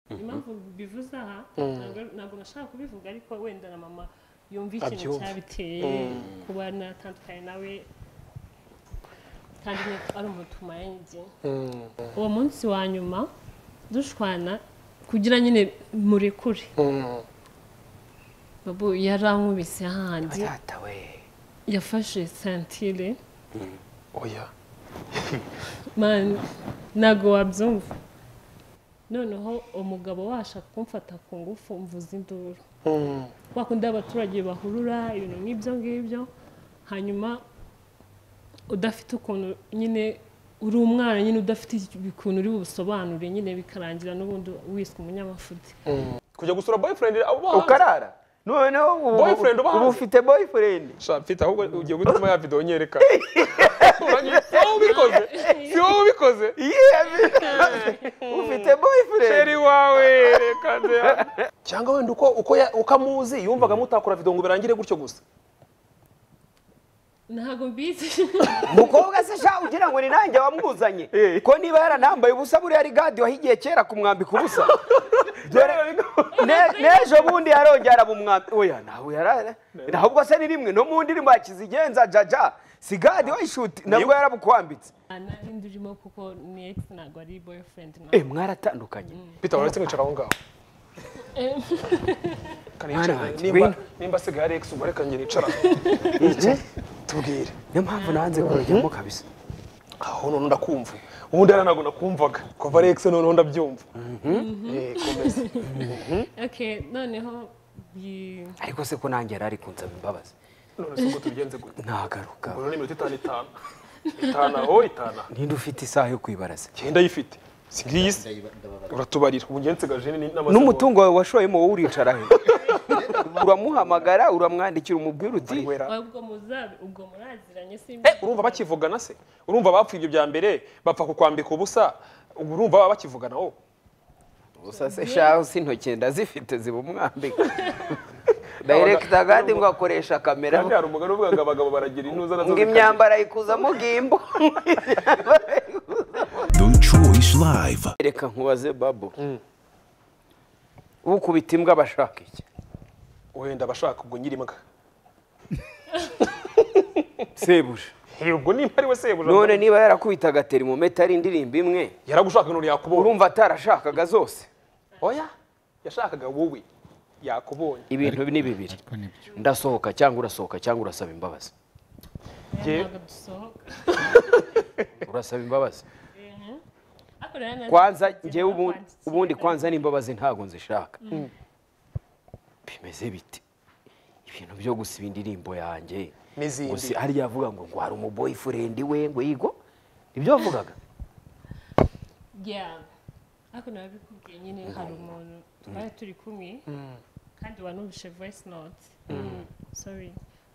impamvu mbivuze aha ntabwo nashaka kubivuga ariko wenda na mama yumva ikintu Abyumva. cyabiteye kuba natandukanye nawe kandi ni- ari umutuma yanjye uwo munsi wa nyuma dushwana kugira nyine murekure babu yarankubise hahandi atata we yafashe santire oya mani ntabwo wabyumva noneho umugabo washaka kumfata ku ngufu mvuza induru wakundi abaturage bahurura ibintu nk'ibyo ngibyo hanyuma udafite ukuntu nyine uri umwana nyine udafite ukuntu uri busobanure nyine bikarangira n'ubundi wiswe umunyamafuti kujya gusura boyfriend abo bahanze ukarara noneho ubu- Boyfriend uba ubu hanze. ufite boyfriend sha mfite ahubwo ugiye gutuma ya video nyereka Uranyibutsa wowe ubikoze si wowe ubikoze ufite boyfriend sheri wawe reka nze cyangwa wenda uko uko ya- uko amuzi yumvaga mutakora video ngo birangire gutyo gusa ntabwo mbizi mukobwa se sha ugira ngo ni nanjye wamwuzanye ko niba yaranambaye ubusa buriya ari gadi wahigiye kera kumwambika ubusa dore ne- n'ejo bundi yarongera arabumwambika oya nawe yarara ntabwo se ni rimwe no mu ndirimbo ya kizigenza jaja si gadi wayishuti nabwo yarabukwambitse nari ndurimo kuko ni ex ntabwo ari boyfriend na Eh, mwaratandukanye peter uretse nkicara aho ngaho Reka Mwana nicare. wanjye, nimba ngwino. nimba asigaye ari ex ubu reka njye nicara tubwire niyo mpamvu nanze kurujyamo kabisa aho none ndakumva ubundi ari ntabwo nakumvaga kuva ari ex noneho ndabyumva Eh, komeza okay noneho yi- ariko se ko nanjye yari ari kunsaba imbabazi none se ubwo tubigenze gute ntagaruka Ubu ni iminota itanu itanu itanu aho itanu aha. ninde ufite isaha yo kwibaraza icyenda ayifite si ngiyi se uratubarira ubu ngenzi gaje ni n'amasegonda n'umutungo wawe washoyemo wowe uricara he uramuhamagara uramwandikira umubwira uti wera ubwo muzabe ubwo muraziranye simbi Eh, urumva bakivugana se urumva bapfuye ibyo bya mbere bapfa kukwambika ubusa ubu urumva baba bakivugana wowe gusa se shaho si intoki ndazifite zibumwambika dayirekita kandi ngo akoresha kamera kandi hari umugani uvuga ngo abagabo baragira intuza nazo ngo zikabije. imyambaro ayikuzamo gimbo Choice Live. reka nkubaze babo ukubita imbwa abashaka iki wenda abashaka ubwo nyiri imbwa sebuje Eh, ubwo nimba ari we sebuja none niba yarakubitaga terimometa ari indirimbo imwe yaragushaka none yakubonye urumva atarashakaga zose oya yashakaga wowe yakubonye ibintu ni bibiri ndasohoka cyangwa urasohoka cyangwa urasaba imbabazi Jye- ntabwo dusohoka urasaba imbabazi Ariko rero nanjye kwanza nzigera njyewe ubu- kwandikira. ubundi kwanza n'imbabazi ntabwo nzishaka bimeze biti ibintu byo gusiba indirimbo yanjye N'izindi. gusi hariya avuga ngo ngo hari umuboyifurendi we ngo yigo ibyo wavugaga Yeah. ariko nabikubwiye nyine hari umuntu twari turi kumwe kandi wanumvishe voice note sorry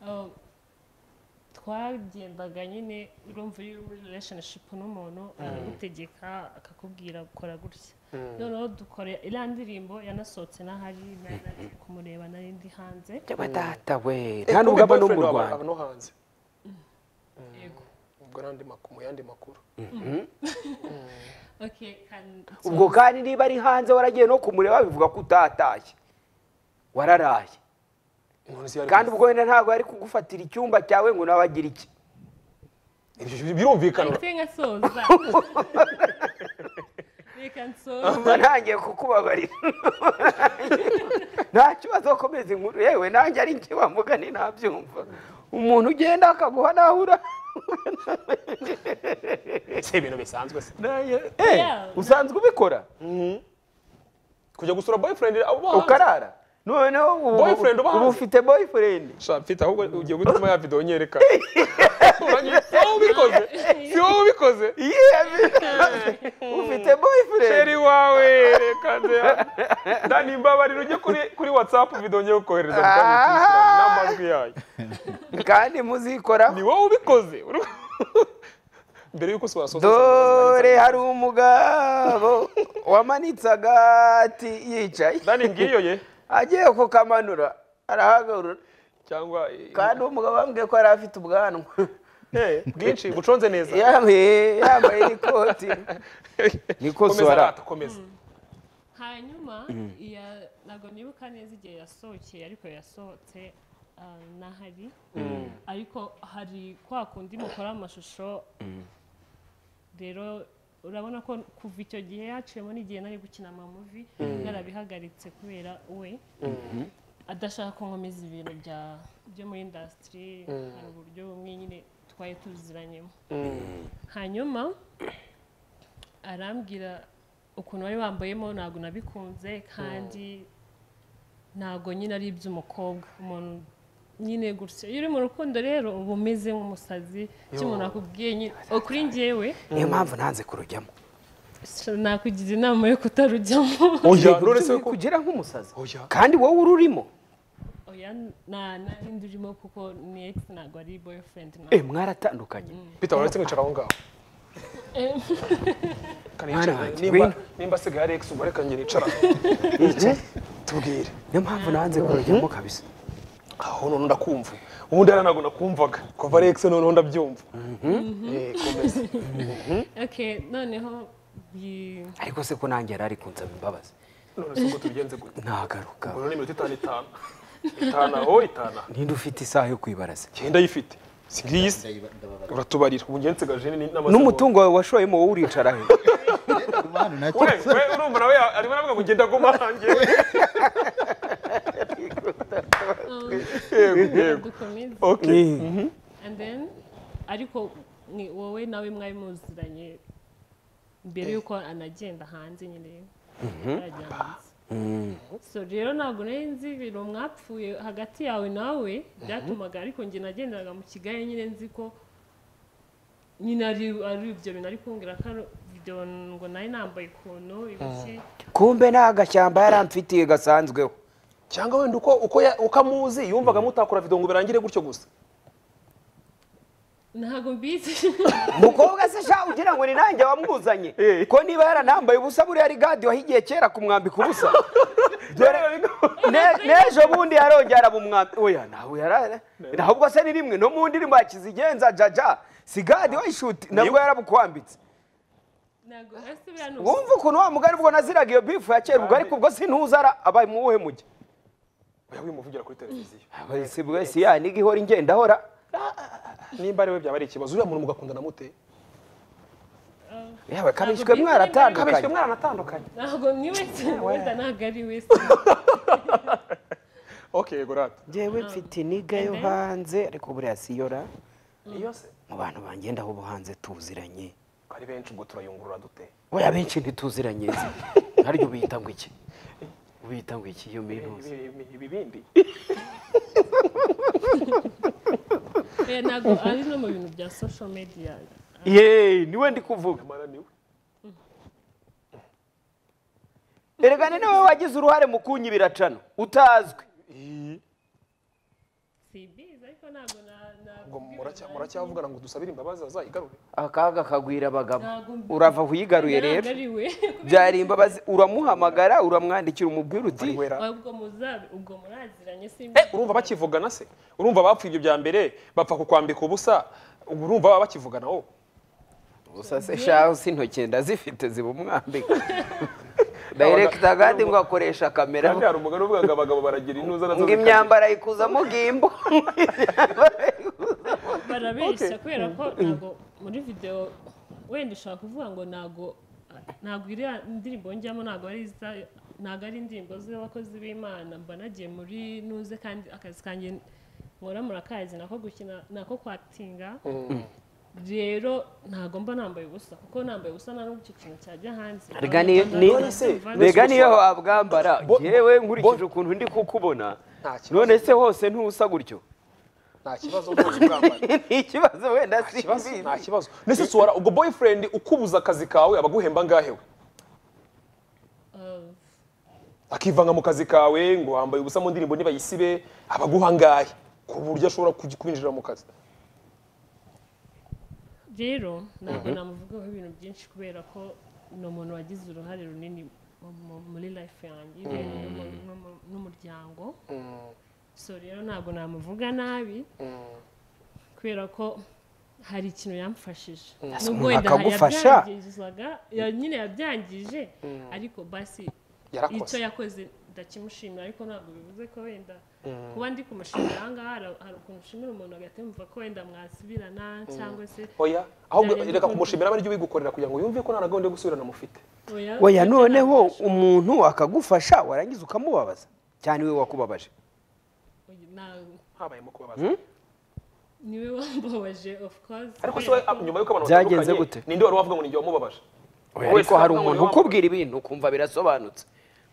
Um, twagendaga nyine urumva iyo uri muri relationship n'umuntu aragutegeka akakubwira kora gutya noneho dukora iriya ndirimbo yanasohotse n'ahari nari naje kumureba nari ndi hanze byaba data we Eh, nta kumbe nubwo aba no mu boyfriend wawe rwanda aba no hanze yego ubwo n'andi makuru mu yandi makuru okay can- ubwo kandi niba ari hanze waragiye no kumureba bivuga ko utatashye wararaye None se yari- kandi ubwo wenda ntabwo yari kugufatira icyumba cyawe ngo nawe agire iki Ibyo birumvikana I think I saw that. Reka nsoze. Mba ntangiye kukubabarira nta kibazo komeza inkuru yewe nanjye ari njye wamugani ntabyumva umuntu ugenda akaguha nahura si ibintu bisanzwe se usanzwe ubikora kujya gusura boyfriend abo bahanze ukarara noneho ubu- Boyfriend uba hanze. ubu ufite boyfriend sha mfite ahubwo ugiye gutuma ya video nyereka Uranyibutsa wowe ubikoze si wowe ubikoze ufite boyfriend sheri wawe reka nze ndani imbabarira ujye kuri kuri whatsapp video ngiye kukohereza mu kandi tuyishyirane n'amajwi yayo kandi muzikora ni wowe ubikoze Uru- mbere y'uko se wasoza dore hari umugabo wamanitse agati yicaye ndani ngiyo ye agiye kukamanura arahagarura cyangwa kandi uwo mugabo bambwiye ko yari afite ubwanwa Eh, bwinshi buconze neza yambaye yambaye n'ikoti niko komeza Suwara. rata komeza hanyuma iya ntabwo nibuka neza igihe yasohokeye ariko yasohotse ah, nahari ariko hari kwa kundi mukora amashusho rero urabona ko kuva icyo gihe yaciyemo n'igihe nari gukina amamuvi narabihagaritse kubera we adashaka ko nkomeza ibintu bya- byo muri indasitiri hari uburyo bumwe nyine twari tuziranyemo hanyuma arambwira ukuntu wari wambayemo ntabwo nabikunze kandi ntabwo nyine ari iby'umukobwa umuntu nyine gutya iyo uri mu rukundo rero uba umeze nk'umusazi icyo umuntu akubwiye nyine kuri njyewe niyo mpamvu nanze kurujyamo nakugira inama yo kutarujyamo oya Yego, none byo se ko kugira nk'umusazi Oya. kandi wowe ururimo oya nta n'indi urimo kuko ni ex ntabwo ari boyfriend na eh mwaratandukanye peter uretse kwicara aho ngaho Em. kanicara Mwana, nimba ngwino. nimba asigaye ari ex umubare kanjye nicara Yicaye. tubwire niyo mpamvu nanze kurujyamo kabisa aho none ndakumva ubundi hariya ntabwo nakumvaga kuva ari ex noneho ndabyumva Eh, komeza okay noneho yi- ariko se ko nanjye yari ari kunsaba imbabazi none se ubwo tubigenze gute ntagaruka ubwo ni iminota itanu itanu itanu aho itanu aha. ninde ufite isaha yo kwibaraza genda yifite si ngiyi se uratubarira ubu njye nsigaje ni- n'amasomo n'umutungo wawe washoyemo wowe uricara he Kubana nacyo we we urumva nawe ya- arimo aravuga ngo ngenda aguma hanjye yego yego dukomeze okay and then ariko ni wowe nawe mwari muziranye mbere y'uko anagenda hanze nyine barajya hanze so rero ntabwo nari nzi ibintu mwapfuye hagati yawe nawe byatumaga ariko njye nagenderaga mu kigali nyine nzi ko nyine ari ari ibyo bintu ari kumbwira ko ari ibyo ngo nari nambaye ukuntu ibiki kumbe nta gashyamba yaramfitiye gasanzweho cyangwa wenda uko uko ya- uko amuzi yumvaga mutakora video ngo birangire gutyo gusa ntabwo mbizi mukobwa se sha ugira ngo ni nanjye wamwuzanye Eh. ko niba yaranambaye ubusa buriya ari gadi wahigiye kera kumwambika ubusa Dore- ne- n'ejo bundi yarongera arabumwambika oya nawe yarara ntabwo se ni rimwe no mu ndirimbo ya kizigenza jaja si gadi wayishuti nabwo yarabukwambitse ntabwo hasi biriya ni wumva ukuntu wa mugari ubwo naziraga iyo bifu ya kera ubwo ariko ubwo sinuzara abaye mu wuhe mujyi oya wimuvugira kuri televiziyo Abaye si bwe, si ya niga ihora ingendahora nimba ariwe byaba ari ikibazo uriya muntu mugakundana mute yawe Ntabwo bifu nimba kabishywe ari mwaratandukanye kabishywe mwaranatandukanye ntabwo ni wese wenda ntabwo ari wese okay yego rata njyewe mfite iniga yo hanze ariko buriya si yo ra iyo se mu bantu bangenda aho hanze tuziranye ari benshi ubwo turayungurura dute buriya benshi ntituziranye zi. ntaryo ubiyita ngo iki ubiyita ngo iki iyo mintuzi Ibi- ibi- ibi bindi Eh, ntabwo ari no mu bintu bya social media yeee niwe ndi kuvuga nyamara niwe erega ni niwe wagize uruhare mu kunyibira cano utazwi simbizi ariko ntabwo na- ngo nakubwira muracya- nanjye. muracyavugana ngo dusabire imbabazi azayigarure akaga kagwira abagabo Ntabwo mbi- urava aho uyigaruye Ntabwo rero ari we. byari imbabazi uramuhamagara uramwandikira umubwira uti ari wera ubwo muzabe ubwo muraziranye Eh, simbizi urumva bakivugana se urumva bapfuye ibyo bya mbere bapfa kukwambika ubusa ubu urumva baba bakivugana wowe gusa se shaho si intoki ndazifite ziba umwambika dayirekita kandi ngo akoresha kamera kandi hari umugani uvuga ngo abagabo baragira intuza nazo ngo zikagira- imyambaro ayikuzamo gimbo barabeshya kubera ko ntabwo muri videwo wenda ushobora kuvuga ngo ntabwo ntabwo iriya indirimbo njyamo ntabwo ari iza ntabwo ari indirimbo z'abakozi b'imana mba nagiye muri nuze kandi akazi kanjye nkora murakazi nako gukina nako kwatinga rero ntabwo mba nambaye ubusa kuko nambaye ubusa nta n'ubwo icyo kintu cyajya hanze Erega ni- ni- Ntabwo nabivanaho. mbega niyo wabwambara Bo- yewe nkurikije ukuntu ndi kukubona Nta kibazo. none se hose ntusa gutyo nta kibazo rwose ubwambara ni ikibazo wenda si Ikibazo, nta kibazo ndetse suwara ubwo boyfriend ukubuza akazi kawe aba aguhemba angahe we Uh, akivanga mu kazi kawe ngo wambaye ubusa mu ndirimbo nibayisibe aba aguha angahe ku buryo ashobora kuj- kwinjira mu kazi rero ntabwo namuvugaho ibintu byinshi kubera ko ni umuntu wagize uruhare runini mu- mu- muri life yanjye yewe n'umu- n'umu- n'umuryango so rero ntabwo namuvuga nabi kubera ko hari ikintu yamfashije umuntu akagufasha? yabyangizaga ya- nyine yabyangije ariko basi icyo yarakoze yakoze ndakimushimira ariko ntabwo bivuze ko wenda kuba ndi kumushimira aha ngaha hari- hari ukuntu ushimira umuntu hagati yumva ko wenda mwasubirana cyangwa se oya ahubwo Byarenze reka ko- kumushimira abe aribyo ubigukorera kugira ngo yumve ko nta na gahunda yo gusubirana mufite oya oya noneho umuntu akagufasha warangiza ukamubabaza cyane we wakubabaje Oya, nta- habayemo kubabaza niwe wambabaje of course ariko se we, ah, nyuma y'uko abantu Byagenze batandukanye, gute? ninde wari wavuga ngo ninjye wamubabaje Oya, Wese ariko hari wavuga ngo niwe umuntu wamubabaje. ukubwira ibintu ukumva birasobanutse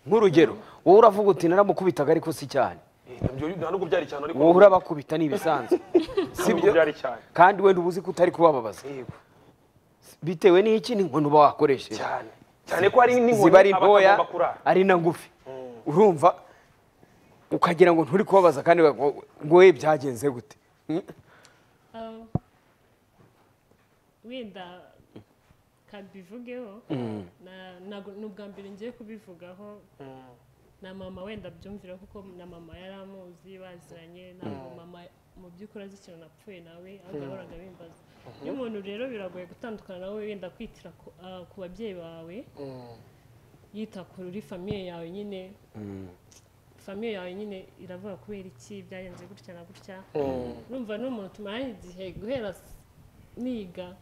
nk'urugero wowe uravuga uti naramukubitaga ariko si cyane Eh, ntabyo- nta nubwo byari cyane ariko wowe urabakubita ni ibisanzwe nta nubwo byari cyane kandi wenda uba uzi ko utari kubababaza yego bitewe n'iki ni inkono uba wakoresheje cyane cyane ko hari n'inkoni ziba ari aba ntoya atagomba kurara ari na ngufi urumva ukagira ngo nturi kubabaza kandi ngo- ngo we byagenze gute Ah, wenda kabivugeho na- nago- ni ubwa mbere ngiye kubivugaho na mama wenda abyumvira kuko na mama yari amuzi baziranye ntabwo mama mu by'ukuri azi ikintu napfuye nawe ahubwo yahoraga abimbaza iyo umuntu rero biragoye gutandukana nawe wenda kwitira ku- ah, ku babyeyi bawe yita kuri famiye yawe nyine famiye yawe nyine iravuga kubera iki byagenze gutya na gutya urumva n'umuntu tumaranye igihe guhera s- niga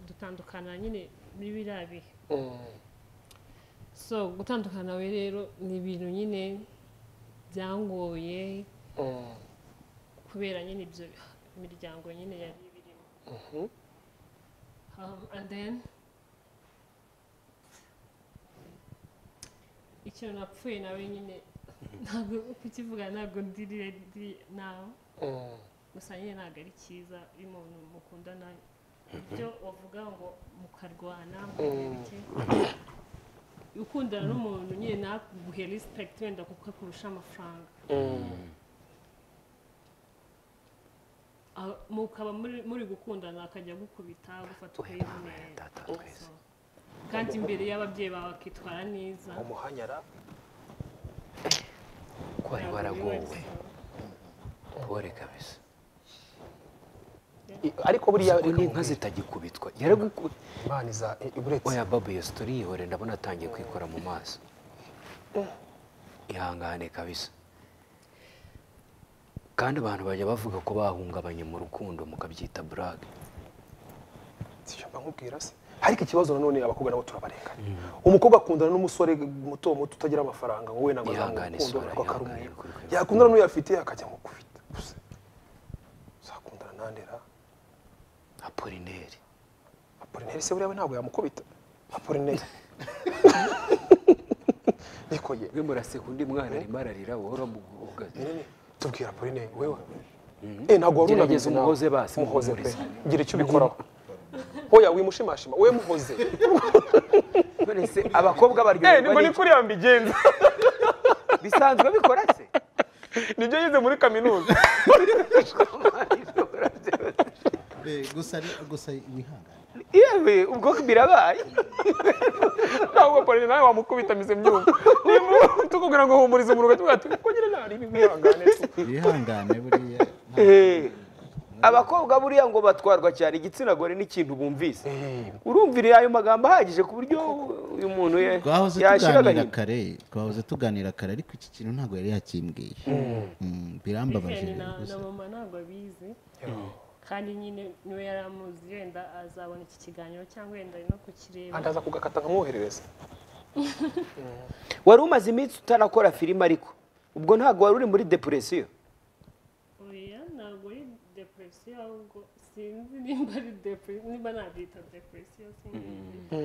dutandukana nyine muri biriya bihe so gutandukana we rero ni ibintu nyine byangoye kubera nyine ibyo imiryango nyine yari birimo um, and then ikintu napfuye nawe nyine ntabwo kukivuga ntabwo ndi ready nawe gusa nyine ntabwo ari cyiza iyo umuntu mukundana ibyo wavuga ngo mukarwana mukebike ukundana n'umuntu nyine naguhe respect wenda kuko akurusha amafaranga Ah, mukaba muri- muri gukundana akajya agukubita agufata ukayibonera kandi imbere y'ababyeyi bawe akitwara neza umuhanyara ko wari waragowe pore kabisa I- ariko buriya ubwo ni inka zitagikubitwa yaraguku imana iza i- iburetse oya babu iyo sitori yihore ndabona atangiye kwikora mu maso ihangane kabisa kandi abantu bajya bavuga ko bahungabanye mu rukundo mukabyita burage Sibyo nkubwira se ariko ikibazo nanone abakobwa nabo turabarengana umukobwa akundana n'umusore muto muto utagira amafaranga ngo we ntabwo Ihangane azamukundo isura, ariko akari ihangane, umwere kureka. yakundana n'uwo yafite akajya mu gufita gusa uzakundana nandera apolineri apolineri se buriya we ntabwo yamukubita apolineri niko ye mwe muraseka undi mwana arimo ararira wowe uramugaze nini tubwira apolineri wewe eh ntabwo wari unabizi Gerageza nawe. umuhoze basi, umuhoze pe muhumurize. gira icyo ubikoraho oya wimushimashima we muhoze none se abakobwa eh baryoherwa nibwo ni n'iki? kuriya mbigenza bisanzwe bikora se nibyo yize muri kaminuza Eh, gusa ari- gusa wihangane yewe ubwo birabaye ntabwo polisi nawe wamukubita mise mbyumva Niba tukubwira ngo humurize umuntu ugahita ugati ko nyine nta ribi wihangane tu." wihangane buriya nta- abakobwa buriya ngo batwarwa cyane igitsina gore n'ikintu bumvise urumvira ayo magambo ahagije ku buryo uyu muntu ye- twahoze yashira tuganira agahinda kare twahoze tuganira kare ariko iki kintu ntabwo yari yakimbwiye Mm, birambabaje Vivian na na gusa mama ntabwo abizi kandi nyine niwe yari amuzi wenda azabona iki kiganiro cyangwa wenda ari no kukireba kandi aza kugakata nkamwoherereza wari umaze iminsi utarakora filime ariko ubwo ntabwo wari uri muri depresiyo oya ntabwo ari depresiyo ahubwo sinzi nimba ari depresiyo nimba nabyita depresiyo sinzi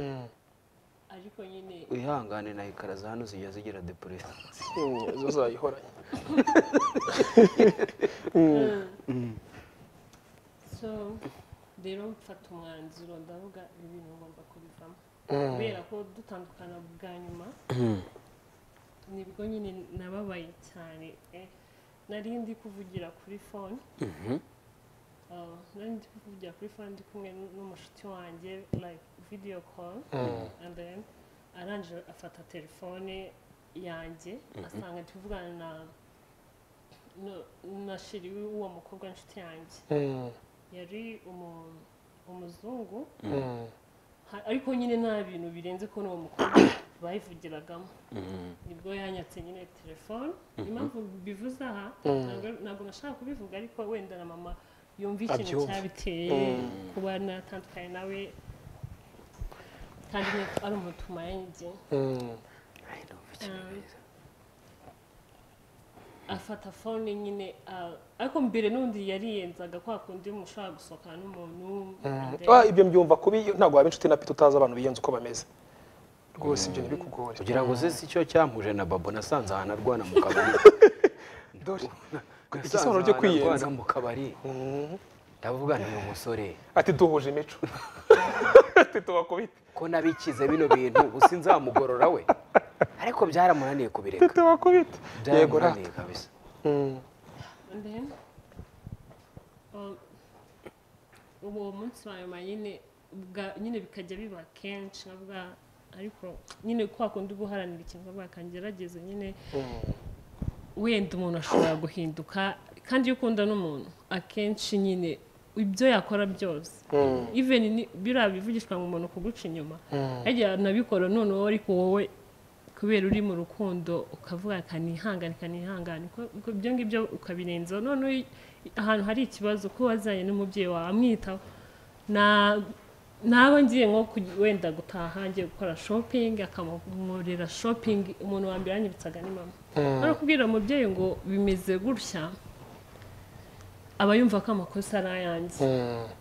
ariko nyine wihangane na ikaraza hano zijya zigira depresiyo Mm, zo zayihoranye so rero mfata umwanzuro ndavuga ibi bintu ngomba kubivamo kubera ko dutandukana bwa nyuma nibwo nyine nababaye cyane eh, nari ndi kuvugira kuri fone Ah, nari ndi kuvugira kuri fone ndi kumwe n'umushuti wanjye like video call and then arangije afata telefone yanjye asanga ndi kuvugana na no- na shiri w'uwo mukobwa w'inshuti yanjye yari umu- umuzungu Ha- ariko nyine nta bintu birenze ko n'uwo mukobwa bayivugiragamo nibwo yanyatse nyine telefone impamvu bivuze aha ntabwo- ntabwo nashaka kubivuga ariko wenda na mama yumva ikintu Abyumva. cyabiteye kuba natandukanye nawe kandi nyine ari umutuma yanjye afata fone nyine ah, ariko mbere n'undi yariyenzaga kwa kundi mushobora gusohokana n'umuntu and then- ibyo mbyumva kubi ntabwo waba inshuti na pita utazi abantu biyenza uko bameze rwose ibyo ntibikugore kugira ngo uze si cyo cyamuje na babo nasanze ahantu arwana mu kabari dore nasanze igisobanuro cyo ahantu kwiyenza arwana mu kabari ndavuga nti uyu musore ati duhuje imico ati tubakubite ko nabikize bino bintu ubu sinzamugorora we ariko byaramunaniye kubireka tubakubite yego rata byaramunaniye kabisa And then, um, uwo munsi wa nyuma nyine ubwa- nyine bikajya biba kenshi nkavuga ariko nyine kwa kundi guharanira ikintu nkavuga kangerageze nyine wenda umuntu ashobora guhinduka kandi iyo ukunda n'umuntu akenshi nyine ibyo yakora byose even ni- biriya bivugishwa ngo umuntu kuguca inyuma ajya nabikora noneho ariko wowe kubera uri mu rukundo ukavuga kanihangane kanihangane uko- uko ibyo ngibyo ukabirenzaho noneho i- ahantu hari ikibazo ko wazanye n'umubyeyi wawe amwitaho na nawe ngiye nko ku- wenda gutaha ngiye gukora shopping akamugurira shopping umuntu wa mbere yanyibitsaga ni mama mm. kubwira umubyeyi ngo bimeze gutya aba yumva ko amakosa ari ayanjye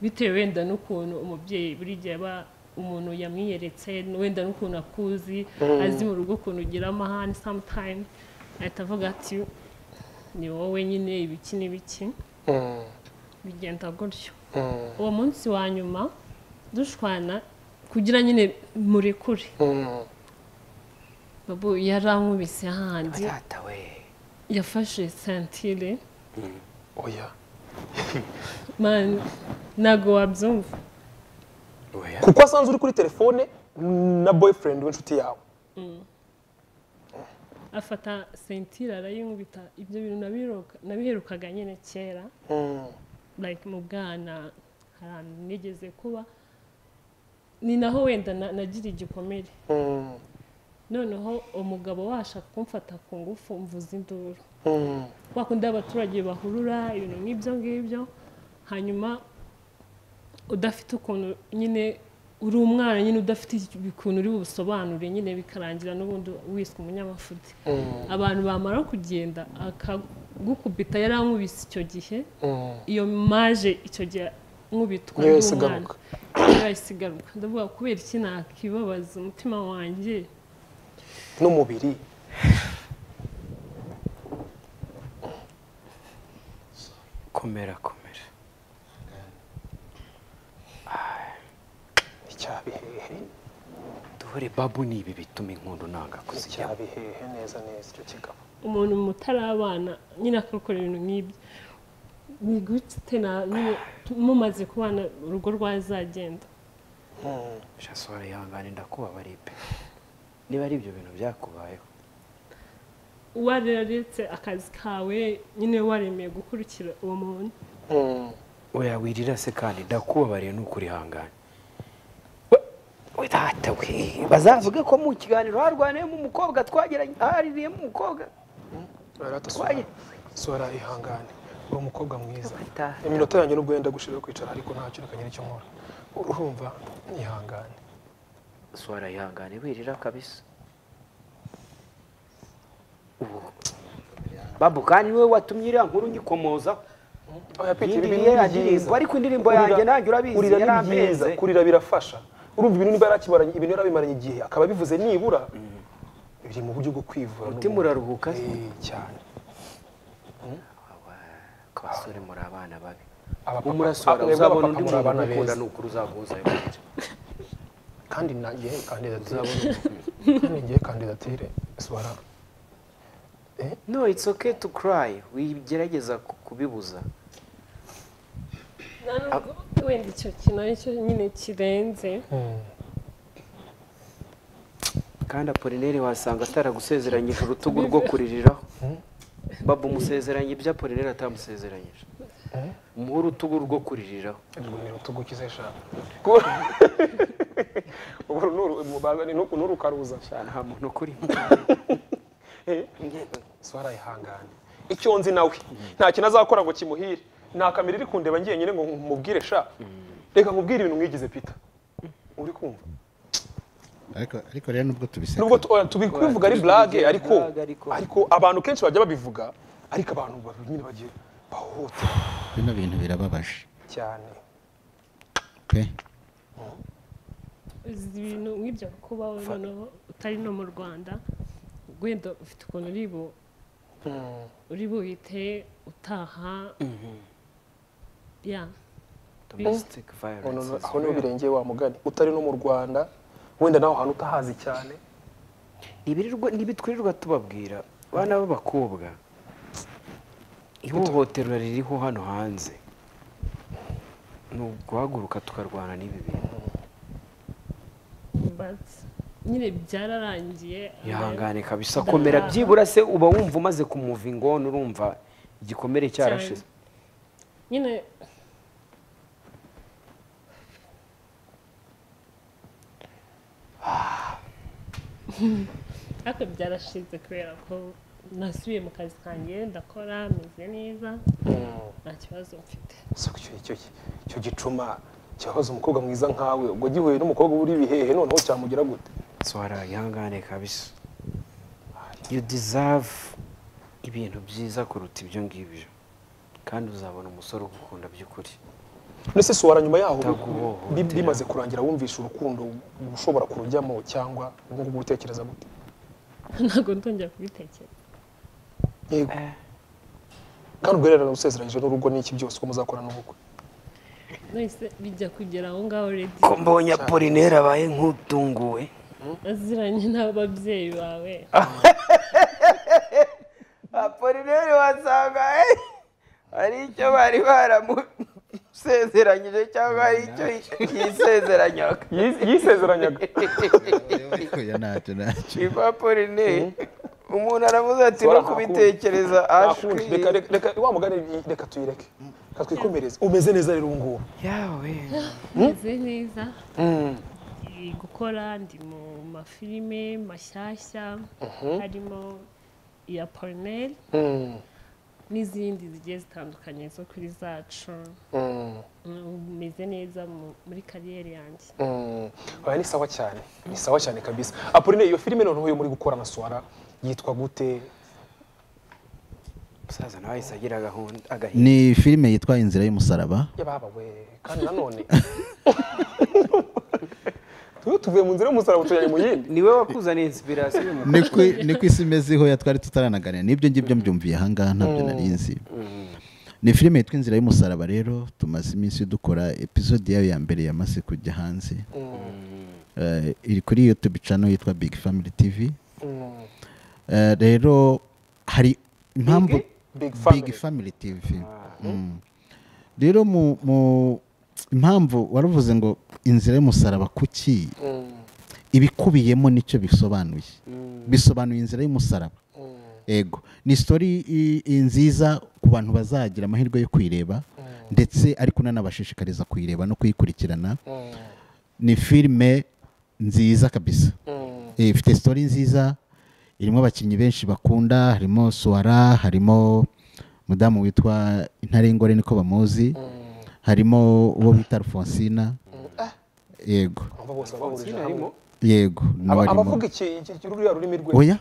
bitewe wenda n'ukuntu umubyeyi buri gihe aba umuntu yamwiyeretse wenda n'ukuntu akuzi azi mu rugo ukuntu ugira amahane sometime ahita avuga ati ni wowe nyine ibiki n'ibiki bigenda gutyo uwo munsi wa nyuma dushwana kugira nyine murekure babu yarankubise hahandi tata we yafashe sentire oya mani ntabwo wabyumva oya kuko asanze uri kuri telefone na boyfriend w'inshuti yawe afata sentire arayinkubita ibyo bintu nabiheruka- nabiherukaga nyine kera like mu bwana hari ahantu nigeze kuba ni naho wenda na- nagira igikomere noneho umugabo washaka kumfata ku ngufu mvuza induru kwa kundi abaturage bahurura ibintu nk'ibyo ngibyo hanyuma udafite ukuntu nyine uri umwana nyine udafite ukuntu uri busobanure nyine bikarangira n'ubundi wiswe umunyamafuti abantu bamara kugenda akagukubita yarankubise icyo gihe iyo maje icyo gihe nkubitwa Niyo yahise n'umwana igaruka. niyo yahise igaruka ndavuga kubera iki nakibabaza umutima wanjye n'umubiri komera komera icyabihehe dore babu ni ibi bituma inkundu nanga kuzijya icyabihehe neza neza icyo kigabo umuntu mutarabana nyine akakora ibintu nk'ibyo ni gute na- nyine mumaze kubana urugo rwazagenda shasora ihangane ndakubabariye pe niba ari ibyo bintu byakubayeho wararetse akazi kawe nyine waremeye gukurikira uwo muntu oya wirira se kandi ndakubabariye nukuri ihangane we tata we bazavuge ko mu kiganiro harwaniyemo umukobwa twageranye haririyemo umukobwa rata Waye. sora ihangane uri umukobwa mwiza Tata. iminota yanjye n'ubwo yenda gushira kwicara ariko nta kintu kanyira icyo nkora urumva ihangane swara ihangane wirira kabisa ubu babu kandi niwe watumye iriya nkuru nyikomozaho oya Peter, Yindi ibintu niyo ni ndirimbo, byiza. ariko indirimbo Kurira- yanjye nanjye urabizi, kurira ni yari byiza, ameze. kurira birafasha urumva ibintu niba yarakimaranye ibintu yarabimaranye igihe akaba abivuze nibura biri mu buryo bwo kwivura Umutima n'ubundi. uraruhuka se? Eh, cyane ku basore muri abana babi Abapapa- umurasora abapapa uzabona undi muri muntu abana ukunda beza. ni ukuri uzaguhuzayo kandi nanjye kandidatire kandi ngiye kandidatire sora no it's okay to cry wigerageza ku- kubibuza nta nubwo wenda icyo kintu aricyo nyine kirenze kandi apolineri wasanga ataragusezeranyije urutugu rwo kuririraho babu umusezeranye ibyo apolineri atamusezeranyije nk'urutugu rwo kuririraho Ubwo ni urutugu kize sha Kuba- Ubwo nuru- mubaza ni nuku nuru ukaruza sha nta muntu ukurimo Eh, swara yihangane icyo nzi nawe nta kintu azakora ngo kimuhire nta kamera iri kundeba ngiye nyine ngo mubwire sha reka nkubwire ibintu mwigize pita uri kumva ariko ariko rero nubwo tubiseka nubwo tu- oya, tubi- kubivuga ari blague ariko blague, ariko- ariko abantu kenshi bajya babivuga ariko abantu babi- nyine bagiye bahohotera bino bintu birababaje cyane pe uzi ibintu nk'ibyo kubaho noneho utari no mu rwanda wenda ufite ukuntu uri bu uri buhite utaha ya domestic Ono- violence ono- aho niho birengeye wa mugani utari no mu rwanda wenda nawe ahantu utahazi cyane Ibirirwa- ntibitwirirwa tubabwira bana b'abakobwa ihohoterwa ririho hano hanze ni uguhaguruka tukarwana n'ibi bintu but nyine byararangiye ihangane kabisa komera byibura se uba wumva umaze kumuva ingona urumva igikomere cyarashize nyine ariko byarashize kubera ko nasubiye mu kazi kanjye ndakora meze neza nta kibazo mfite si icyo icyo icyo gicuma kibabaza umukobwa mwiza nkawe ubwo gihuye n'umukobwa uri bihehe noneho cyamugira gute swara ihangane kabisa you deserve ibintu byiza kuruta ibyo ngibyo kandi uzabona umusore ugukunda by'ukuri nese suwara nyuma yaho Utaguhohotera. bi- bimaze kurangira wumvisha urukundo ushobora kurujyamo cyangwa ubu ngubu utekereza gute ntabwo ndongera kubitekereza yego kandi ubwererana usezeranyije n'urugo n'iki byose ko muzakorana ubukwe nahise bijya kugera aho ngaho redi ko mbonye apolineri abaye nk'utunguwe aziranye n'ababyeyi bawe apolineri wasanga hari icyo bari baramusezeranyije cyangwa hari icyo yisezeranyaga yisezeranyaga oya ntacyo ntacyo niba apolineri umuntu aravuze ati Suwara no ntakunda. kubitekereza Nakunze. reka reka reka wa mugani i- reka tuyireke reka twikomereze umeze neza rero ubu ngubu yawe meze neza ndi gukora ndi mu mafilime mashyashya harimo iya porineri n'izindi zigiye zitandukanye zo kuri zacu meze neza mu- muri kariyeri yanjye Mm. oya ni sawa cyane ni sawa cyane kabisa apoline iyo filime noneho yo muri gukora na suwara yitwa gute umusaza nawe ahise agira agahunda agahinda ni filime yitwa inzira y'umusaraba yababa we kandi nanone tuyo tuvuye mu nzira y'umusaraba tujyanye mu yindi niwe wakuzaniye inspiration mu ni ku ni ku isi imezeho ya twari tutaranaganira n'ibyo ngibyo mbyumviye ahangaha ntabyo nari nzi ni filime yitwa inzira y'umusaraba rero tumaze iminsi dukora episode yayo ya mbere yamaze kujya hanze Eh, iri kuri youtube channel yitwa big family tv Eh, rero hari impamvu Big big Family. family tv Mm. rero mu mu- impamvu waravuze ngo inzira y'umusaraba kuki ibikubiyemo nicyo bisobanuye bisobanuye inzira y'umusaraba ego ni sitori i- i- nziza ku bantu bazagira amahirwe yo kuyireba ndetse ariko nanabashishikariza kuyireba no kuyikurikirana ni filime nziza kabisa Eh, ifite sitori nziza irimo abakinnyi benshi bakunda harimo suwara harimo umudamu witwa intarengore niko bamuzi harimo uwo bita alfonsina yego Aba bose babahurije hamwe yego nawe Aba- arimo. abavuga iki iki- iki- ruriya rurimi rwe oya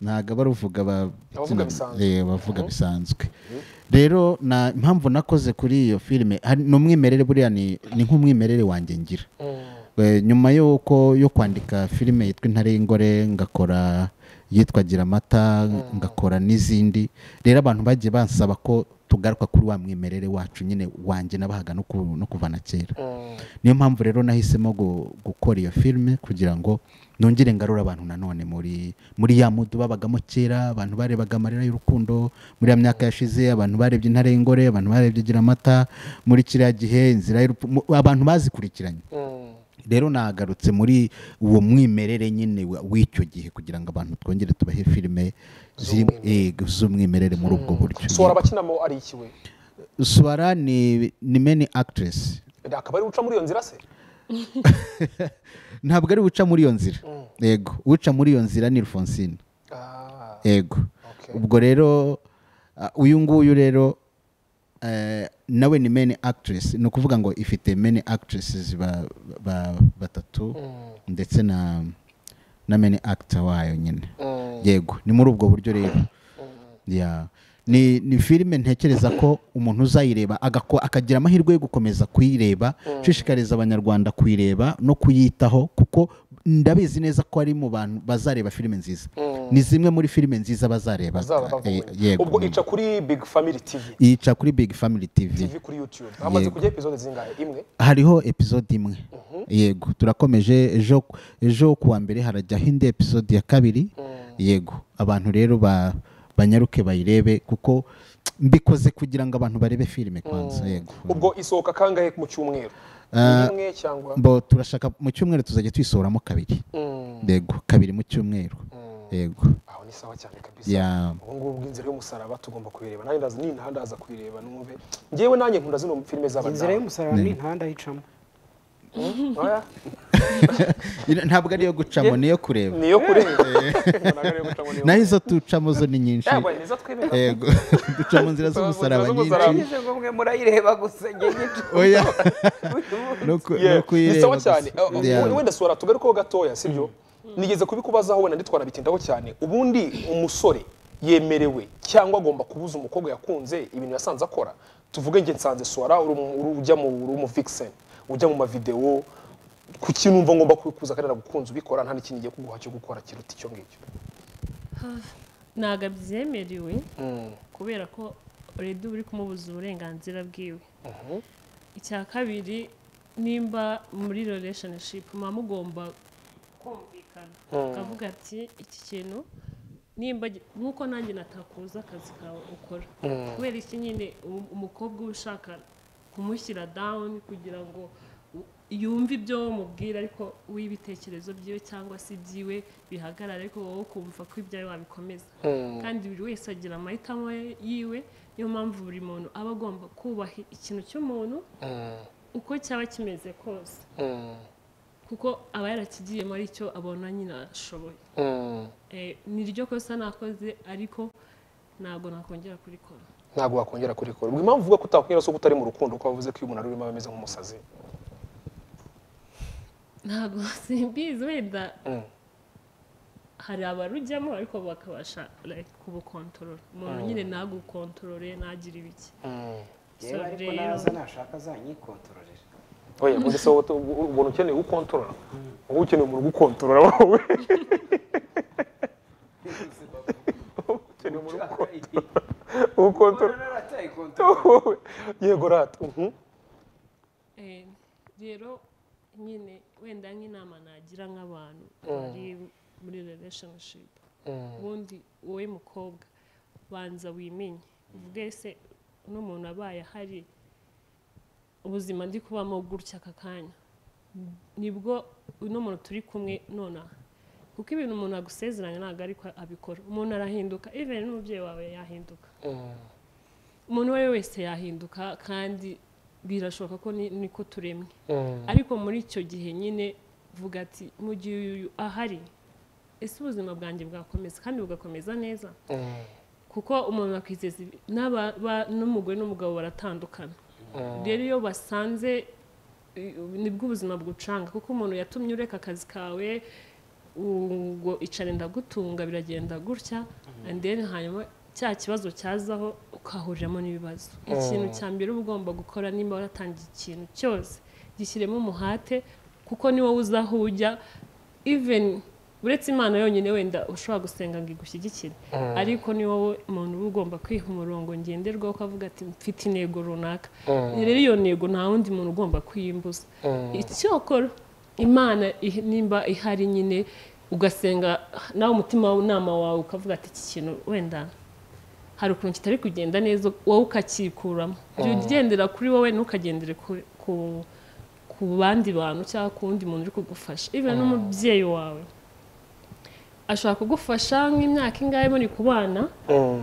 ntabwo abaruvuga ba- Abavuga bisanzwe. Eh, abavuga bisanzwe rero na impamvu nakoze kuri iyo filime hari- ni umwimerere buriya ni ni nk'umwimerere wanjye ngira Eh, nyuma y'uko yo kwandika filime yitwa intare y'ingore ngakora yitwa gira amata ngakora n'izindi rero abantu bagiye bansaba ko tugaruka kuri wa mwimerere wacu nyine wanjye nabahaga no ku- no kuva na kera niyo mpamvu rero nahisemo gu- gukora iyo filime kugira ngo nongere ngarure abantu nanone muri muri ya mudu babagamo kera abantu barebaga amarira y'urukundo muri ya myaka yashize abantu barebye intare y'ingore abantu barebye gira amata muri kiriya gihe inzira y'urupfu mu- abantu bazikurikiranye rero nagarutse muri uwo mwimerere nyine wa- w'icyo gihe kugira ngo abantu twongere tubahe filime ziri- eh, z'umwimerere muri ubwo buryo suwara abakinamo ari iki we swara ni ni meni actress akaba ari guca muri iyo nzira se ntabwo ari uca muri iyo nzira yego uca muri iyo nzira ni Alphonsine Ah, yego Okay. ubwo rero ah, uyu nguyu rero eh, nawe ni meni actress ni ukuvuga ngo ifite meni actresses ba- ba- batatu ndetse na na meni actor wayo nyine yego ni muri ubwo buryo rero Ya. ni ni filime ntekereza ko umuntu uzayireba agako- akagira amahirwe yo gukomeza kuyireba nshishikariza abanyarwanda kuyireba no kuyitaho kuko ndabizi neza ko ari mu bantu bazareba filime nziza ni zimwe muri filime nziza bazareba bazaba babonye Eh, yego ubwo ica kuri big family tv yica kuri big family tv tv kuri youtube hamaze Yego. kujya episode zingahe imwe hariho episode imwe yego turakomeje ejo ejo kuwa mbere harajyaho indi episode ya kabiri yego abantu rero ba banyaruke bayirebe kuko mbikoze kugira ngo abantu barebe filime kwanza yego ubwo isohoka kangahe mu cyumweru Ah, imwe cyangwa mbo turashaka mu cyumweru tuzajya tuyisohoramo kabiri Mm, yego kabiri mu cyumweru yego aho ni sawa cyane kabisa Ya. ubu ngubu bw'inzira y'umusaraba tugomba kuyireba nanjye ndaza nintaha ndaza kuyireba numve ngewe nanjye nkunda zino filime inzira z'abadamu y'umusaraba ni imihanda ayicamo Oya, Ira- ntabwo ariyo gucamo niyo kureba ni iyo kureba Ntabwo ari iyo gucamo, ni iyo naho izo ducamo zo ni nyinshi kureba. Yabwe, ni izo twemera. yego duca mu nzira z'umusaraba Mu nzira z'umusaraba. nyinshi nagize ngo mwe murayireba gusa njye nyine oya no ku- Yeah, no kuyireba ni sawa gusa. cyane Uh, uh, Yeah. wenda sura tugarukeho gatoya sibyo nigeze kubikubazaho wenda nditwara bitindaho cyane ubundi umusore yemerewe cyangwa agomba kubuza umukobwa yakunze ibintu yasanze akora tuvuge nge nsanze suwara uri umu- uri- ujya mu uri umufikiseni ujya mu mavidewo ku kintu umva ngomba kuza akarira gukunze ubikora nta n'ikintu ngiye kuguha cyo gukora kiruta icyo ngicyo ntabwo abyemerewe Mm. kubera ko uredi uri kumubuza uburenganzira bwiwe icya kabiri nimba muri relationship muba mugomba kumvikana ukavuga ati iki kintu nimba gi- nk'uko nanjye natakuza akazi kawe ukora kubera iki nyine um- umukobwa uba ushaka kumushyira down kugira ngo u- yumve ibyo mubwira ariko w'ibitekerezo byiwe cyangwa se ibyiwe bihagarara ariko wowe ukumva ko ibyawe wabikomeza kandi buri wese agira amahitamo ye- yiwe niyo mpamvu buri muntu aba agomba kubaha ikintu cy'umuntu uko cyaba kimeze kose kuko aba yarakigiyemo aricyo abona nyine ashoboye Eh, ni ryo kosa nakoze ariko ntabwo nakongera kurikora ntabwo wakongera kurikora ubwo impamvu uvuga ko utakongera se utari mu rukundo ko wavuze ko iyo umuntu ari urimo aba ameze nk'umusazi ntabwo simbizi wenda Mm. hari abarujyamo ariko bakabasha like, kubukontorora umuntu nyine nagukontorore ntagire ibiki yewe ariko naza nashaka azanyikontororera oya ubundi se wowe tu- ubona ukeneye ukontorora wowe ukeneye umuntu ugukontorora wowe ukeneye umuntu ugukontorora wowe yego rata uhu. Eh, rero nyine wenda nk'inama nagira nk'abantu bari muri relationship ubundi wowe mukobwa banza wimenye uvuge se n'umuntu abaye ahari ubuzima ndi kubamo gutya aka kanya nibwo uno muntu turi kumwe nonaha kuko ibintu umuntu agusezeranya ntabwo ariko abikora umuntu arahinduka even n'umubyeyi wawe yahinduka umuntu uwo ari we wese yahinduka kandi birashoboka ko ni- niko turemwe ariko muri icyo gihe nyine vuga ati mu gihe uyu ahari ese ubuzima bwanjye bwakomeza kandi bugakomeza neza kuko umuntu akwizeza ibi- n'aba- ba- n'umugore n'umugabo baratandukana rero iyo basanze eh, nibwo ubuzima bwucanga kuko umuntu yatumye ureka akazi kawe u- ngo icare ndagutunga biragenda gutya and then hanyuma cya kibazo cyazaho ukahuriramo n'ibibazo ikintu cya mbere uba ugomba gukora nimba waratangiye ikintu cyose gishyiremo umuhate kuko ni wowe uzaho ujya even uretse imana yonyine wenda ushobora gusenga ngo igushyigikire ariko ni wowe umuntu uba ugomba kwiha umurongo ngenderwaho ukavuga ati mfite intego runaka rero iyo ntego nta wundi muntu ugomba kuyimbuza icyokora imana ih- nimba ihari nyine ugasenga nawe umutima w'inama wawe ukavuga ati iki kintu wenda hari ukuntu kitari kugenda neza wowe ukakikuramo jya ugendera kuri wowe ntukagendere ku- ku ku bandi bantu cyangwa ku wundi muntu uri kugufasha ibi n'umubyeyi wawe ashobora kugufasha nk'imyaka ingahe muri kubana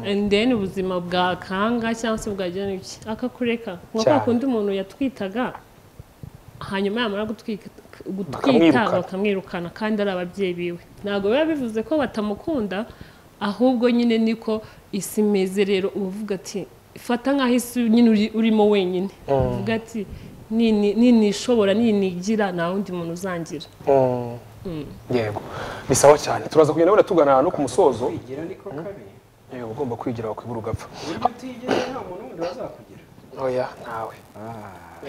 and then ubuzima bwakanga cyangwa se bwagira iki akakureka nko kwa Cyane. kundi umuntu yatwitaga hanyuma yamara gutwika gutwita Bakamwirukana. bakamwirukana kandi ari ababyeyi biwe ntabwo biba bivuze ko batamukunda ahubwo nyine niko isi imeze rero uba uvuga ati fata nk'aho isi nyine uri- urimo wenyine uvuga ati "Nini- ninishobora ninigira nta wundi muntu uzangira Mm. yego bisawa cyane turaza kugenda wenda tugana ahantu ku musozo kwigira niko kabi yego ugomba kwigira wakwibura ugapfa iyo utigira nta muntu wundi wazakugira oya ntawe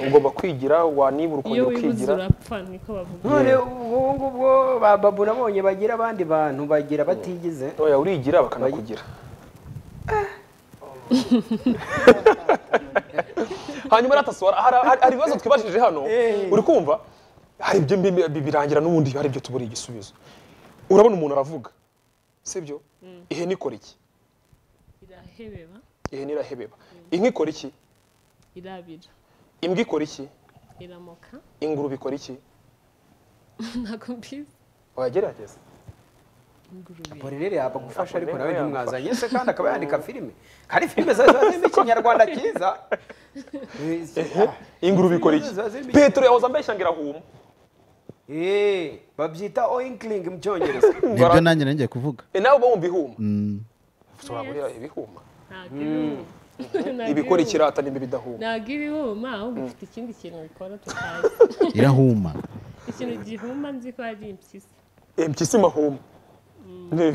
ugomba kwigira wanibura iyo ukongera wibuze ukigira urapfa niko bavuga none ubu ngubu ba babu nabonye bagira abandi bantu bagira batigize oya urigira bakanakugira hanyuma ratasora hari- hari- hari ibibazo twibajije hano Eh. uri kumva hari ibyo mbi- bi- birangira n'ubundi hari ibyo tubura igisubizo urabona umuntu aravuga sibyo ihene ikora iki irahebeba ihene irahebeba inka ikora iki irabira imbwa ikora iki iramoka ingurube ikora iki ntabwo mbizi wagerageza ingurube Apolineri yabagufasha ariko nawe Apolineri ntimwazanye se kandi akaba yandika filime kandi filime zawe ziba zirimo ikinyarwanda cyiza ingurube ikora iki Ziba zirimo iki? petero yahoze ambeshya ngo irahuma Eh, babyita oinkiling mu cyongereza nibyo nanjye nanjye kuvuga Eh, nawe uba wumva ihuma ushobora Yes. kurira ibihuma ntabwo ibihuma Ntabwo ibikora ibihuma. ikirata n'ibyo bidahuma ntabwo ibihuma ahubwo ifite ikindi kintu bikora tutazi irahuma ikintu gihuma nzi ko ari impyisi impyisi mahuma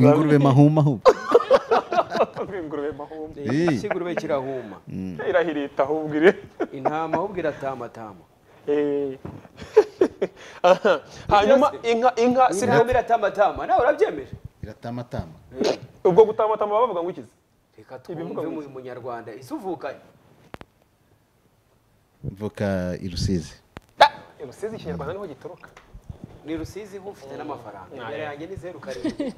ingurube mahumahuma ingurube mahuma Eh. kigurube kirahuma irahirita ahubwo ire intama ahubwo iratamatama Eh. Aha. hanyuma inka inka intama sirya iratamatama nawe urabyemeje iratamatama ubwo gutamatama bavuga ngo ikizi reka Ibivuga twumve mu bike. munyarwanda isuvukanye mvuka i rusizi rusizi ikinyarwanda niho gituruka ni rusizi ho ufite n'amafaranga imbere yanjye ni zeru karindwi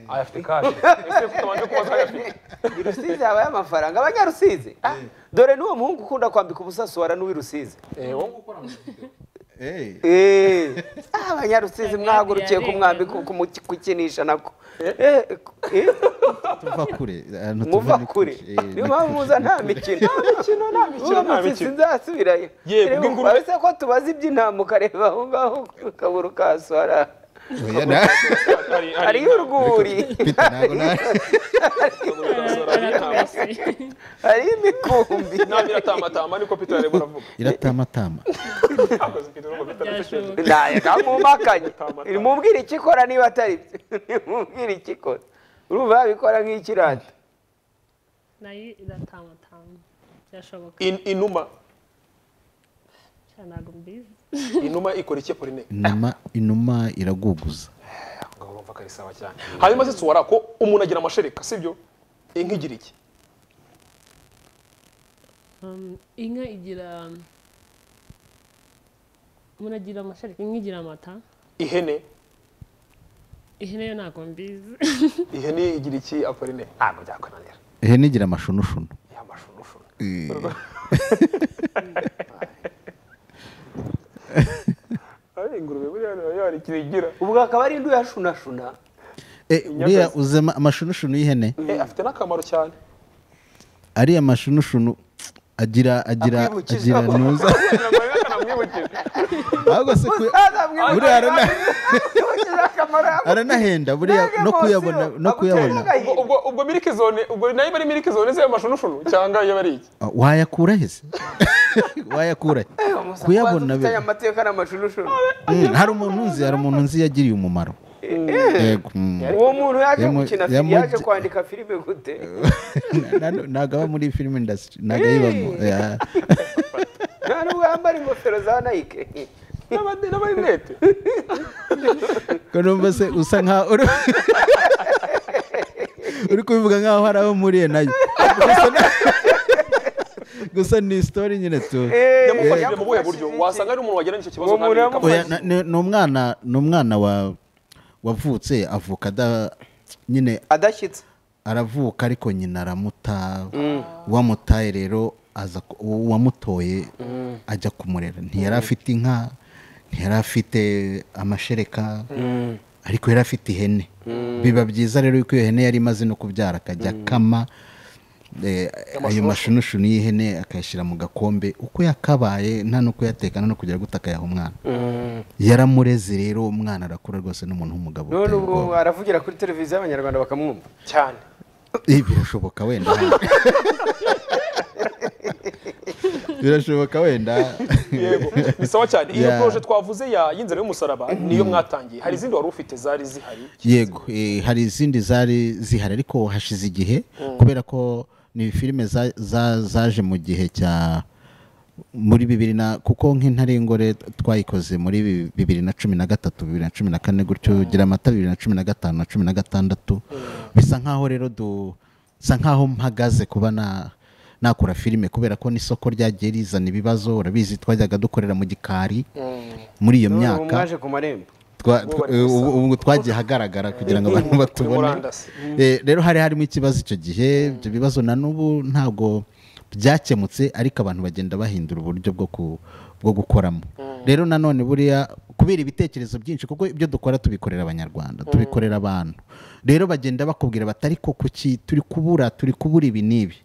ayafite kashi ese tutabanje kubaza ayafite ni rusizi habaye amafaranga abanyarusizi Ah, dore n'uwo muhungu ukunda kwambika ubusa suwara n'uw'i rusizi Eh, wowe ngo- Eh, ah, abanyarusizi mwahagurukiye kumwambi kukinisha nako Eh, eh, tuva kure ahantu tuva muva ni kure Eh, niyo ni mpamvu kure. muza nta mikino nta mikino nta nta mikino mikino. sinzasubirayo Yego, Reba, bw'ingurube. urabona ko tubaze iby'intama ukareba aho ngaho ukabura ukahasora Oya, na- hari- hari- hariyo urwuri Peter, ntabwo na- aratorase hariyo imikumbi inama iratamatama niko peter yareba aravuga iratamatama akoze ikintu ngo peter arasekeje byashoboka ntayaga mumakanye mubwire icyo ikora niba atari byo mubwire icyo ikora urumva yabikora nk'ikirata nayo iratamatama byashoboka In- inuma cyane ntabwo mbizi inuma ikora iki porine inuma inuma iraguguza ngaho urumva ko ari sawa cyane hanyuma se suwara ko umuntu agira amashereka sibyo inka igira iki Um, inka igira umuntu agira amashereka inka igira amata ihene ihene yo ntabwo mbizi ihene igira iki aporine ntabwo byakwananira ihene igira amashunushunu ya mashunushunu ari ingurube buriya nayo hari ikintu igira ubwo akaba ari indu yashunashuna Eh, uriya uzema amashunushunu y'ihene Eh, afite n'akamaro cyane ariya mashunushunu agira agira Akwibukiza. agira ntuza kugira ngo rero kanamwibukije ahubwo se ku- buriya arana- aranahenda buriya no kuyabona no kuyabona ubwo ubwo ubwo miliki zone ubwo nayo iba ari miliki zone z'ayo mashunushunu cyangwa iyo ari iki Ah, wayakura he se wayakura he? kuyabona be amateka n'amashunushunu Mm, hari umuntu nzi hari umuntu nzi yagiriye umumaro yego mm. uwo muntu yaje Yamu- gukina fi- yamu- yaje kwandika filime gute Na- na- ntabwo aba muri film industry ntabwo ayibamo Yeah. nta nubwo yambara ingofero za nike N'aba- n'amarinete ko numva se usa nkaho uri uri kubivuga nkaho hari abo muriye nayo Gusa na- gusa ni story nyine tu yamufashije mu buhe buryo wasanga ari umuntu wagira n'icyo kibazo Uwo muntu ntabwo yamufashije. Oya, na- ni ni umwana ni umwana wa wavutse avuka ada nyine adashyitse aravuka ariko nyina aramuta wamutaye rero aza ku- uwamutoye ajya kumurera ntiyari afite inka ntiyari afite amashereka ariko yari afite ihene biba byiza rero yuko iyo hene yari imaze no kubyara akajya akama eh, ayo mashunushunu y'ihene akayashyira mu gakombe uko yakabaye nta no kuyatekana no kujya guta akayaha umwana yaramureze rero umwana arakura rwose n'umuntu w'umugabo none uteye ubu ubwoba. aravugira kuri televiziyo y'abanyarwanda bakamwumva cyane Eh, birashoboka wenda birashoboka wenda yego ni sawa cyane iyo Yeah. poroje twavuze ya y'inzira y'umusaraba niyo mwatangiye hari izindi wari ufite zari zihari yego eh, hari izindi zari zihari ariko hashize igihe kubera ko ni filime za- za- zaje mu gihe cya muri bibiri na kuko nk'intarengore twayikoze muri bi- bibiri na cumi na gatatu bibiri na cumi na kane gutyo gira amata bibiri na cumi na gatanu na cumi na gatandatu bisa nk'aho rero du bisa nk'aho mpagaze kuba na nakora filime kubera ko n'isoko ryagiye rizana ibibazo urabizi twajyaga dukorera mu gikari muri iyo none ubu myaka mwaje ku marembo twa- Ubu twa- bari gusa. ubu ubu twagiye ahagaragara kugira ngo abantu Kuri batubone murandasi. Eh, rero hari harimo ikibazo icyo gihe ibyo bibazo na n'ubu ntabwo byakemutse ariko abantu bagenda bahindura uburyo bwo ku bwo gukoramo rero nanone buriya kubera ibitekerezo byinshi kuko ibyo dukora tubikorera abanyarwanda tubikorera abantu rero bagenda bakubwira bati ariko kuki turi kubura turi kubura ibi n'ibi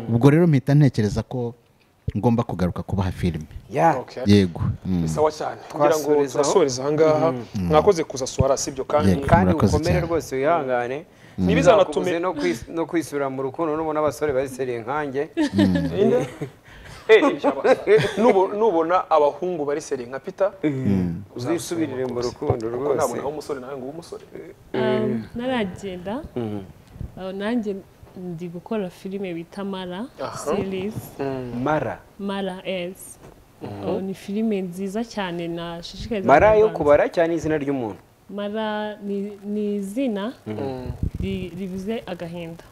ubwo rero mpita ntekereza ko ngomba kugaruka kubaha filime ya Okay. yego Mm. ni sawa cyane kugira ngo Twasoreza aho. turasoreza ahangaha mwakoze kuza suwara sibyo kandi Yego. kandi Murakoze ukomere cyane. rwose wihangane Ntibizanatume- Bizakubuze no kwis- no kwisura mu rukundo nubona abasore bariseriye nkanjye Inde? Eh, ibyaba- Nubo- nubona abahungu bari seri nka pita uzisubirire mu rukundo kuko rwose nabona aho umusore nawe ngo umusore Um, naragenda aho nanjye ndi gukora filime bita mara Aha. series mara mara ezi Aho ni filime nziza cyane nashishikariza mara yo Abanyarwanda. kubara cyangwa ni izina ry'umuntu mara ni ni izina ri- rivuze agahinda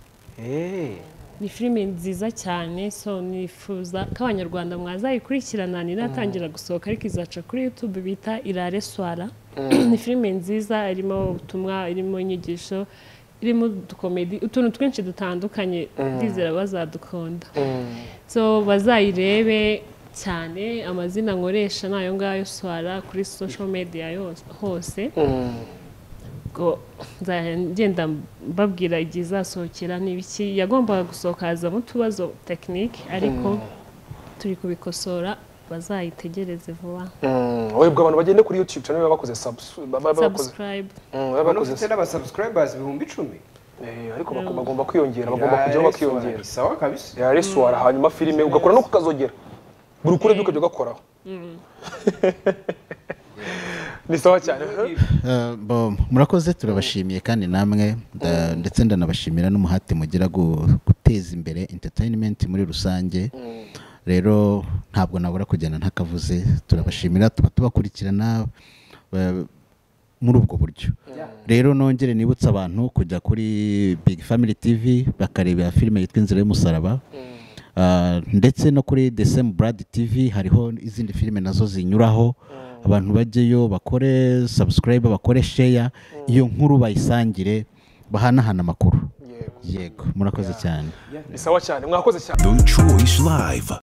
Eh, ni filime nziza cyane so nifuza ko abanyarwanda mwazayikurikirana ninatangira gusohoka ariko izaca kuri youtube bita irare swara ni filime nziza irimo ubutumwa irimo inyigisho irimo udukomedi utuntu twinshi dutandukanye ndizera bazadukunda so bazayirebe cyane amazina nkoresha ni ayo ngayo swara kuri social media yose hose ngo nzajya ngenda mbabwira igihe izasohokera n'ibiki yagombaga gusohoka hazamo utubazo tekinike ariko turi kubikosora bazayitegereze vuba webwe abantu bagende kuri youtube cyane baba bakoze subs- baba- baba bakoze sabusikarayibu Mm, baba abantu bakoze ufite n'abasubscribers ibihumbi icumi Eh, ariko baku- bagomba kwiyongera bagomba kujyaho bakiyongera sawa kabisa yariswara hanyuma filime ugakora no kukazogera buri ukure byo ukajya ugakoraho ni sawa cyane Eh, bo- murakoze turabashimiye kandi namwe nda- ndetse ndanabashimira n'umuhate mugira gu- guteza imbere entertainment muri rusange rero ntabwo nabura kugenda ntakavuze turabashimira tuba tubakurikirana eh, muri ubwo buryo rero nongere nibutse abantu kujya kuri big family tv bakarebera filime yitwa inzira y'umusaraba Ah, ndetse no kuri the same brad tv hariho izindi filime nazo zinyuraho abantu bajyeyo bakore subscribe bakore share iyo nkuru bayisangire bahanahana amakuru yego murakoze cyane ni sawa cyane mwakoze cyane The Choice Live.